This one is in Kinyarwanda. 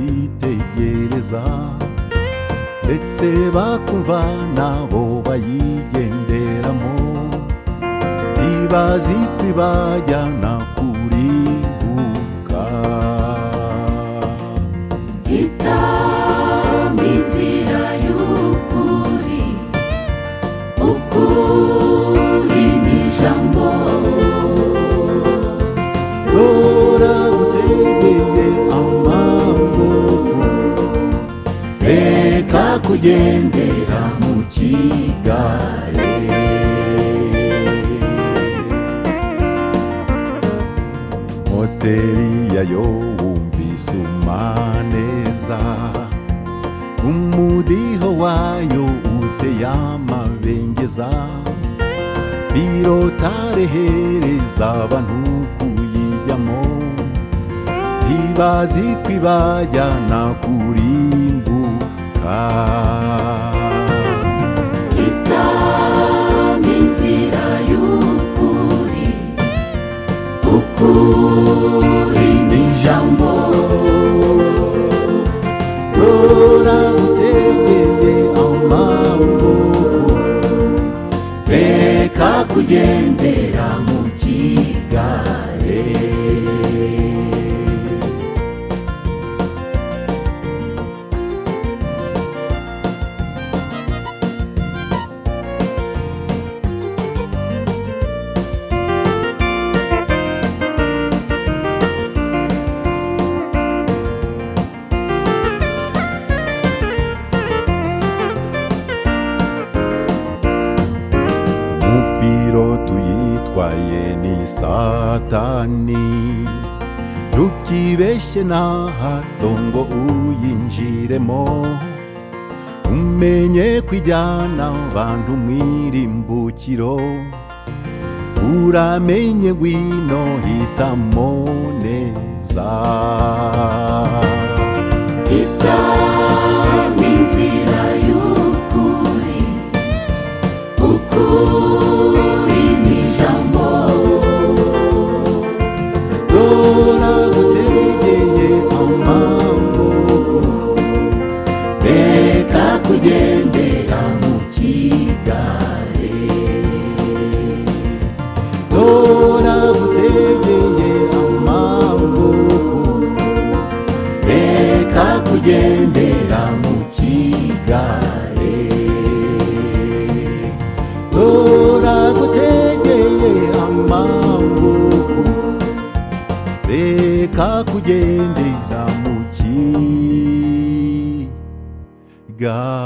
bayitegereza ndetse bakumva nabo bayigenderamo ntibazi ko ibajyana kurimbuka hitamo inzira y'ukuri ukuri ni ijambo dora gutegeye amaboko reka kugendera mu kigare moteri yayo wumvise umaneza umudiho wayo uteye amabengeza birotarehereza abantu kuyijyamo ntibazi ko ibajyana kurimbuka hitamo inzira y'ukuri ukuri ni ijambo rora utegeye amaboko reka kugendera mu kigare umupiro tuyitwaye ni satani ntukibeshye na hato ngo uyinjiremo umenye kwijyana abantu mwirimbukiro uramenye ngwino hitamo neza hitamo inzira y'ukuri ukuri ni ijambo dora gutegeye amaboko reka kugendera mu kigare dora gutegeye amaboko reka kugendera mu kigare dora gutegeye amaboko reka kugendera mu kiga